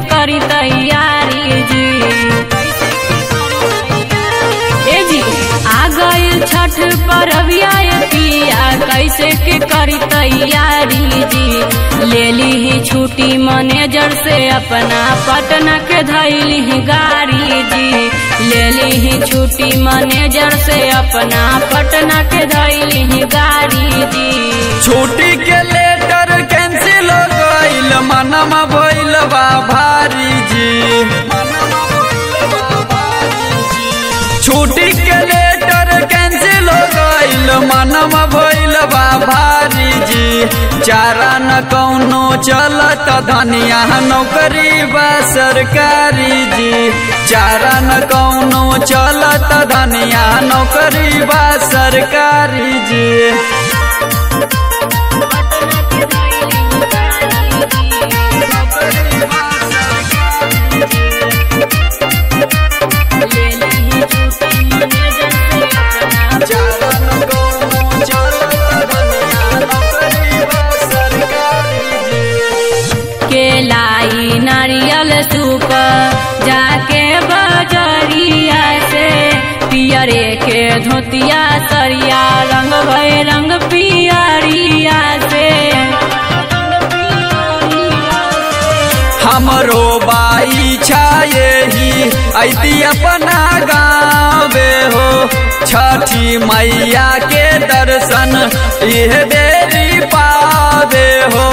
करी तैयारी जी ए जी आ गइल छठ परबिया पिया कैसे के करी तैयारी जी ले ली ही छुट्टी मैनेजर से अपना पटना के धैली ही गाड़ी जी ले ली ही छुट्टी मैनेजर से अपना पटना के धैली ही गाड़ी जी छुट्टी के लेटर कैंसिल हो गईल मनम भइल बा भारी जी छुट्टी के लेटर कैंसिल हो गईल मनम भइल बा भारी जी चारा न कौनो चलत धनिया नौकरी बा सरकारी जी चारा न कौनो चलत धनिया नौकरी बा सरकारी जी केलाई नारियल सूप जाके बजरिया से पियरे के धोतिया सरिया रंग भय रंग पियरिया से हमरो बाई छाये ही ऐती अपना गावे हो छठी मैया के दर्शन यह देरी पावे हो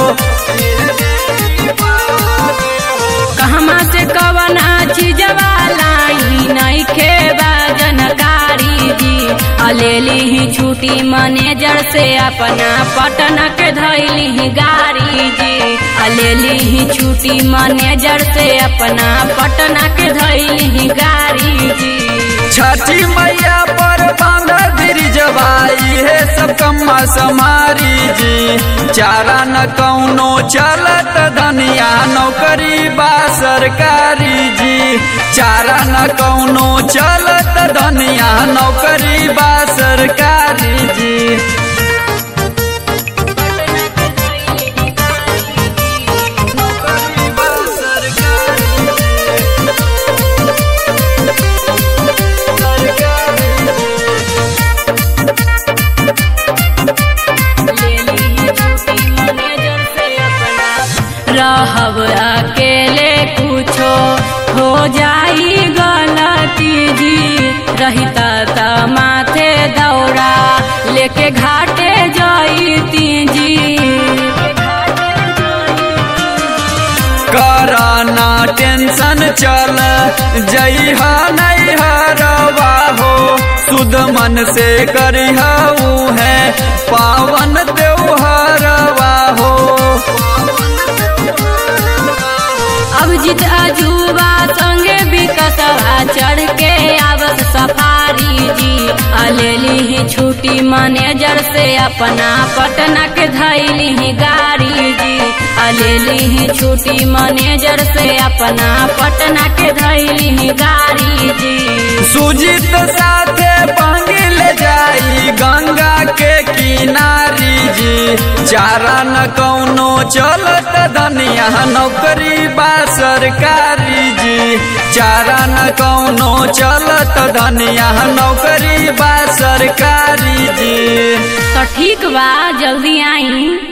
कहमा से कवना चीजवा लाई नहीं खेबा जनकारी जी अलेली ही छुट्टी मैनेजर से अपना पटना के धैली ही गाड़ी जी अलेली ही छुट्टी मैनेजर से अपना पटना के धैली ही गाड़ी जी छठी मैया पर बांधा गिरिजवाई है सब कम्मा समारी जी चारा न कौनो चलत धनिया नौकरी बा सरकारी जी चारा न कौनो चलत धनिया नौकरी बा सरकारी जी नौकरी बा सरकारी रहब अकेले कुछो हो जाई गलती जी रहिता त माथे दौड़ा लेके घाटे जाईती जी कराना टेंशन चल जइहा नहीं हरवा हो सुध मन से करिहऊ है पावन त्योहरवा हो अब जित अजूबा संगे बिकसवा चढ़ के आवत सफारी जी अलेली ही छुट्टी मैनेजर से अपना पटना के धैली ही गाड़ी जी अलेली ही छुट्टी मैनेजर से अपना पटना के धैली ही गाड़ी जी सुजित साथे पांगिल जाई गंगा के किनारी जी चारा न कौनो चलत धनिया नौकरी बा सरकारी जी चारा न कौनो चलत धनिया नौकरी बा सरकारी जी तो ठीक बा जल्दी आई